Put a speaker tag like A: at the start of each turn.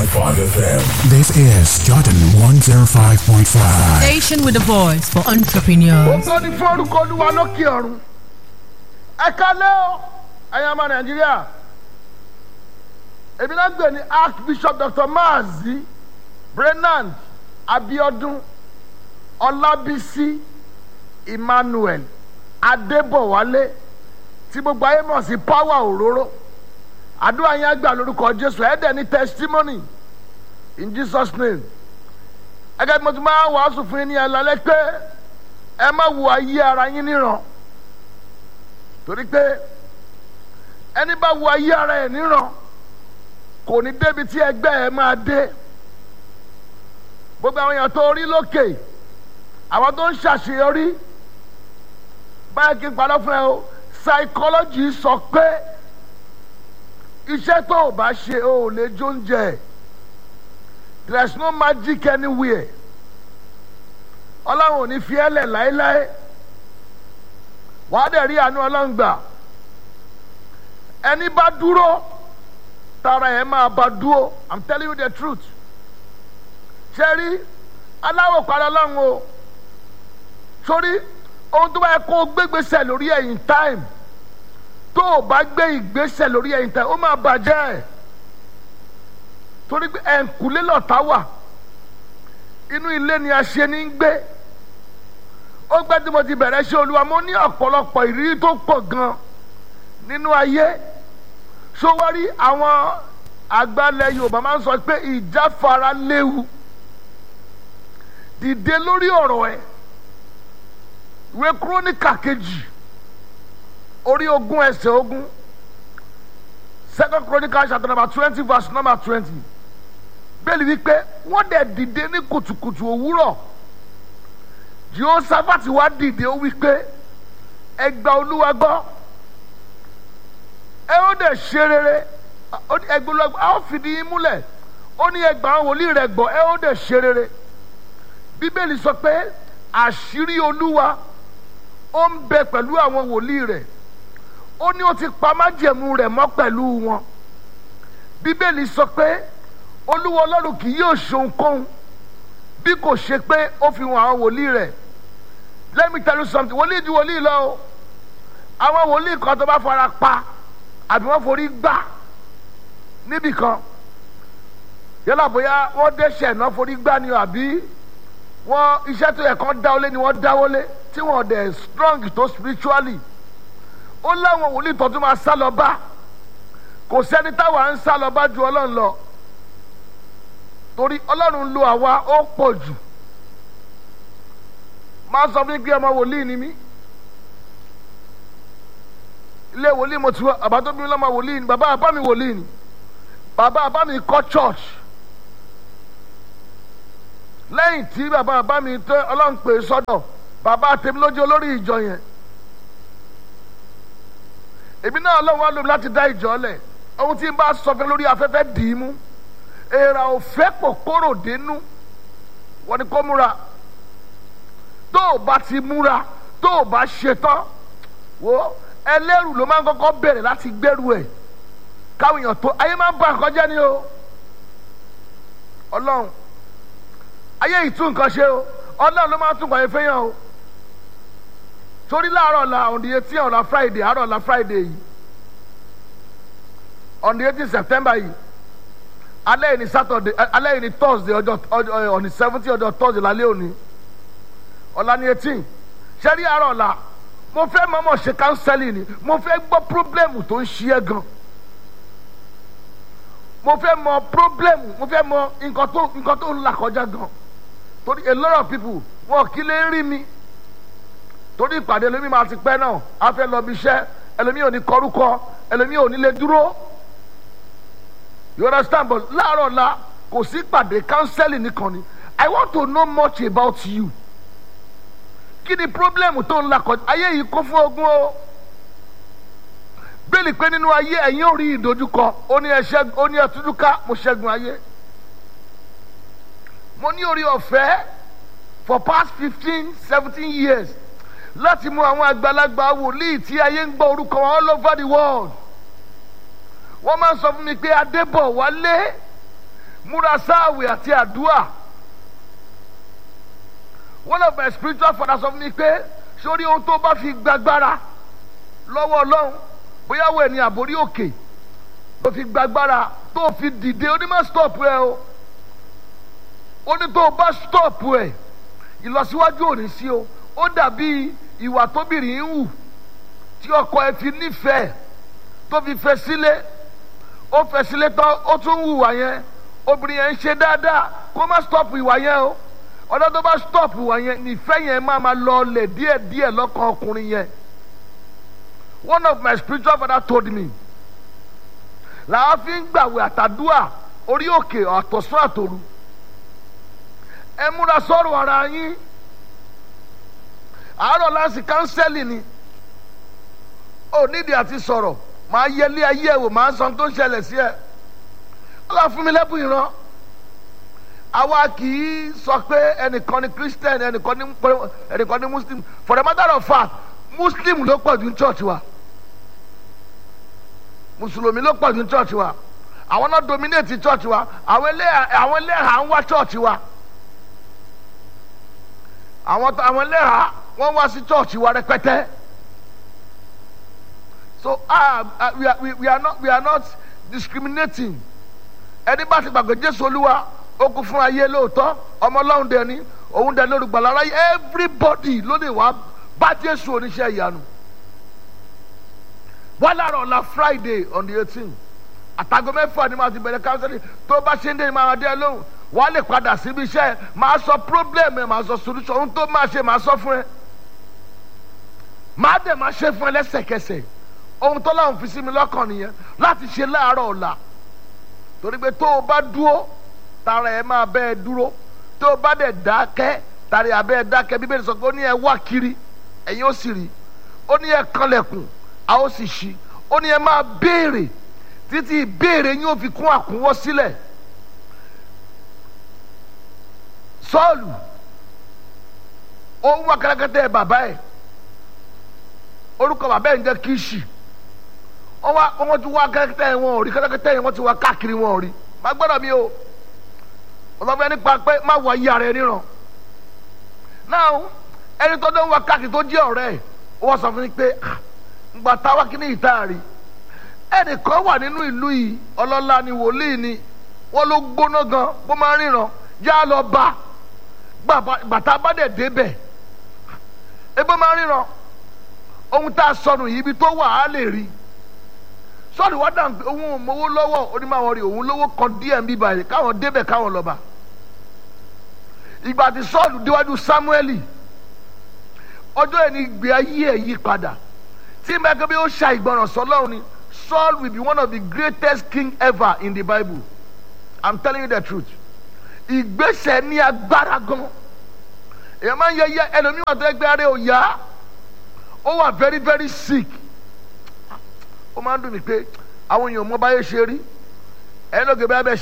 A: FM.
B: This is Jordan 105.5.
C: Station with a voice for entrepreneurs.
D: ògo ni fún orúkọ olúwa lókè ọ̀run ẹ kálẹ́ o ẹ̀yin ọmọ nàìjíríà èmi náà gbé ní archbishop dr maazi brenand abiodun ọlábísí emmanuel adébọ̀wálé tí gbogbo ayé mọ̀ sí power òróró àdúrà yẹn gbà lórúkọ jésù ẹ̀ẹ́dẹ̀ ní testimony in jesus name ẹgẹ́ bí mo ti máa wàásù fún yín ní ẹ̀ lálẹ́ pé ẹ má wo ayé ara yín níran torí pé ẹni bá wo ayé ara ẹ̀ níran kò ní débi tí ẹgbẹ́ ẹ máa dé gbogbo àwọn èèyàn tó rí lókè àwọn tó ń ṣàṣeyọrí báyìí kí n padà fún ẹ o psychology sọ pé iṣẹ́ tó o bá ṣe o ò lè jó oúnjẹ there is no magic anywhere ọlọ́run ò ní fi ẹ́ lẹ̀ láéláé wàá dẹ̀ rí àánú ọlọ́run gbà ẹni bá dúró tara ẹ̀ máa bá dúró i'm telling you the truth ṣe rí aláwọ̀ padà ọlọ́run o sórí ohun tó bá yẹ kó o gbégbèsè lórí ẹ̀yìn time tó o bá gbé ìgbésẹ̀ lórí ẹ̀yìn time ó máa bàjẹ́ torí pé ẹ̀ǹkùlé lọ̀tá wà inú ilé ni a ṣe ní gbé ó gbẹ́ tí mo ti bẹ̀rẹ̀ ṣe olúwa mo ní ọ̀pọ̀lọpọ̀ ìrírí tó pọ̀ gan nínú ayé sówárí àwọn àgbàlẹ̀ yorùbá máa ń sọ pé ìjáfara léwu dìde lórí ọ̀rọ̀ ẹ̀ ìwé kúrónìkà kejì orí ogún ẹsẹ̀ ogún second chronicle chapter number twenty verse number twenty bẹ́ẹ̀ni wípé wọ́n dẹ̀ dìde ní kùtùkùtù òwúrọ̀ jehoshaphat wá dìde ó wípé ẹ gba olúwa gbọ́ ẹ ó dẹ̀ ṣe rere ẹgbẹ́ olúwa gbọ́ a ó fìdí yín múlẹ̀ ó ní ẹgbà àwọn wòlíì rẹ̀ gbọ́ ẹ ó dẹ̀ ṣe rere bíbélì sọ pé àṣírí olúwa ó ń bẹ pẹ̀lú àwọn wòlíì rẹ̀ ó ní ó ti pa májẹ̀mú rẹ̀ mọ́ pẹ̀lú wọn bíbélì sọ pé olúwa ọlọ́run kì yóò ṣohunkóhun bí kò ṣe pé ó fi hàn àwọn wòlíì rẹ̀ let me tell you something wòlíì ju wòlíì lọ o àwọn wòlíì kan tó bá fara pa àbí wọ́n forí gbà níbì kan yálà bóyá wọ́n dẹ́ṣẹ̀ náà forí gbà ni àbí wọ́n iṣẹ́ tó yẹ kán dáwọ́lé ni wọ́n dáwọ́lé tí wọ́n dẹ̀ strong tó spiritually ó láwọn wòlíì tó tún máa sá lọ bá kò sẹ́ni táwa ń sá lọ bá ju ọlọ́run lọ torí ọlọ́run lo àwa ó pọ̀ jù máa sọ fún mi pé ọmọ wòlíì ni mí ilé wòlíì mo ti wá bàbá tó bí mi lọ́mọ wòlíì ni bàbá bàbá mi wòlíì ni bàbá bàbá mi kọ́ church lẹ́yìn tí bàbá bàbá mi tẹ́ ọlọ́run pè é sọ́dọ̀ bàbá tèmi lójú olórí ìjọ yẹn èmi náà ọlọ́run wá lómi láti dá ìjọ lẹ̀ ohun tí n bá sọ fún lórí afẹ́fẹ́ dì í mú èèrà òfẹ́ pò kóró dénú wọ́n ní kó múra tó o bá ti múra tó o bá ṣetán wo ẹlẹ́rù ló máa ń kọ́kọ́ bẹ̀rẹ̀ láti gbẹ́rù ẹ̀ káwọn èèyàn tó ayé máa ń ba nǹkan jẹ́ ni o ọlọ́run ayé yìí tún nǹkan ṣe o ọlọ́run ló máa ń tún nǹkan yẹn fẹ́yàn o torí láàárọ̀ la on the eighteen ọ̀la friday àárọ̀ la friday yìí on the eighteen september yìí alẹ́ yìí ni saturday alẹ́ yìí ni thursday ọjọ́ ọjọ́ on the seventeen ọjọ́ thursday lálẹ́ òní ọ̀la ni eighteen ṣẹ́rí àárọ̀ la mo fẹ́ mọ̀mọ́ ṣe counseling ni mo fẹ́ gbọ́ problem tó ń ṣí ẹ gan mo fẹ́ mọ problem mo fẹ́ mọ nǹkan tó nǹkan tó ń là kọjá gan torí a lot of people wọn kì í lè rí mi torí ìpàdé ẹlòmíì máa ti pẹ́ náà a fẹ́ lọ bí iṣẹ́ ẹlòmíì ò ní kọrúkọ ẹlòmíì ò ní lè dúró you understand but láàárọ̀ la kò sí ìpàdé counseling nìkan ni i want to know much about you kí ni problem tó ń la kọjá ayé yìí kún fún ogun o bẹ́ẹ̀ni pé nínú ayé ẹ̀yin ò rí ìdojúkọ ó ní ẹ̀ṣẹ́ ó ní ẹ̀túndúká mo ṣẹ́gun ayé mo ní orí ọ̀fẹ́ for past fifteen seventeen years láti mú àwọn àgbàlagbà wòlíì tí ayé ń gbọ́ orúkọ wọn all over the world wọ́n máa ń sọ fún mi pé adébọ̀ wálé múra sáàwì àti àdúrà one of my spiritual fathers sọ fún mi pé sórí ohun tó bá fi gbàgbára lọ́wọ́ ọlọ́run bóyá wo ẹni àbórí òkè tó fi gbàgbára tó fi dìde ó ní má stop ẹ o ó ní tó o bá stop ẹ ìlọsíwájú ò ní sí o ó dàbí ìwà tóbìnrin ń hù tí ọkọ ẹ fi nífẹ̀ẹ́ tó fi fẹ́ sílé ó fẹ́ sílé tán ó tún hùwà yẹn obìnrin yẹn ń ṣe dáadáa kó má stop ìwà yẹn o ọ̀dọ́ tó bá stop ìwà yẹn nífẹ̀ẹ́ yẹn máa ma lọ lẹ̀ díẹ̀díẹ̀ lọ́kàn ọkùnrin yẹn one of my spiritual father told me làwọn fi ń gbàwé àtàdúà orí òkè àtọ̀sán àtòru ẹ múra sọ̀rọ̀ ara yín àárọ̀ láti kánsẹ́lì ni ò nídìí àti sọ̀rọ̀ màá yẹlé ayé ẹ̀ wò màá sọ tó ń ṣẹlẹ̀ sí ẹ̀ ọlọ́run fún mi lẹ́bùn ìran àwa kì í sọ pé ẹnìkan ni christian ẹnìkan ni ẹnìkan ni muslim for the matter of fact muslim ló pọ̀ ju church wa mùsùlùmí ló pọ̀ ju church wa àwọn náà dominate church wa àwọn ẹlẹ́hà àwọn ẹlẹ́hà ń wá church wa àwọn àwọn ẹlẹ́hà wọ́n wá sí church wa rẹpẹtẹ so ah uh, we, are, we, we are not we are not discriminating ẹni bá ti gbàgbé jésù olúwa ó kú fún ayé lóòótọ́ ọmọ ọlọ́run dẹ̀ ni òun dẹ̀ lórí gbàlá aráyé everybody ló lè wá bá jésù oníṣẹ́ ìyanu wọ́n lára ọ̀la friday on the eighteen àtàgọ́ mẹ́fà ni màá ti bẹ̀rẹ̀ counseling tó bá ṣe ń dé ni màá dé lóhùn wọ́n á lè padà síbi iṣẹ́ màá sọ problem ẹ̀ màá sọ solution ohun tó máa ṣe màá sọ fún ẹ màá dẹ̀ máa ṣe fún ẹ lẹ́sẹ̀kẹsẹ̀ ohun tó láwọn fi sí mi lọ́kàn nìyẹn láti ṣe láàárọ̀ ọ̀la torí pé tó o bá dúró tara ẹ máa bẹ́ ẹ dúró tó o bá dẹ̀ dákẹ́ tara ẹ abẹ́ ẹ dákẹ́ bíbélì sọ pé ó ní ẹ wá kiri ẹ̀yin ó sì rí ó ní ẹ kanlẹ̀kùn a ó sì ṣí ó ní ẹ máa béèrè títí ìbéèrè yín ó fi kún àkúnwọ́ sílẹ̀ sọ́ọ̀lù ó ń wá kẹ́lẹ́kẹ́tẹ́ bàbá ẹ̀ orúkọ bàbá ẹ̀ ń jẹ́ kíṣì wọ́n wá wọ́n ti wá kẹ́lẹ́kẹ́tẹ́ wọn ò rí kẹ́lẹ́kẹ́tẹ́ yẹn wọ́n ti wá káàkiri wọn ò rí má gbọ́dọ̀ mi o ọlọ́fẹ́ nípa pé má wọ ayé ara ẹ níran náà ẹni tó dé ń wá káàkiri tó jẹ́ ọ̀rẹ́ ẹ̀ ó wá sọ fún mi pé ngbà táwa kí ní ìta rí ẹnìkan wà nínú ìlú yìí ọlọ́lá ni wòlíì ni wọ́n ló gbóná gan bó máa ń ríran já lọ bá bàtà bá dẹ̀ débẹ̀ ebó máa ń ríran ohun tá a sọnù yìí ibi tó wà á lè rí sọ́ọ̀dù wá dàn pé òun ò mowó lọ́wọ́ onímọ̀ rí òun lówó kan díẹ̀ ń bí báyìí káwọn débẹ̀ káwọn lọ bá ìgbà tí sọ́ọ̀dù déwájú sámúẹ́lì ọjọ́ yẹn ni ìgbé ayé ẹ̀ yí padà tí mẹ́kẹ́ bí ó ṣa ìgbọràn sọlọ́run ni Saul will be one of the greatest king ever in the Bible I'm telling you the truth ìgbésẹ̀ ní agbára gan èèyàn máa ń yẹ yẹ ẹlòmíràn tó ẹgbẹ́ rẹ̀ ò yá ó wà very very sick ó máa ń dùn mí pé àwọn èèyàn mọ báyé ṣe rí ẹni lóge bẹ́ẹ̀ bẹ́ẹ̀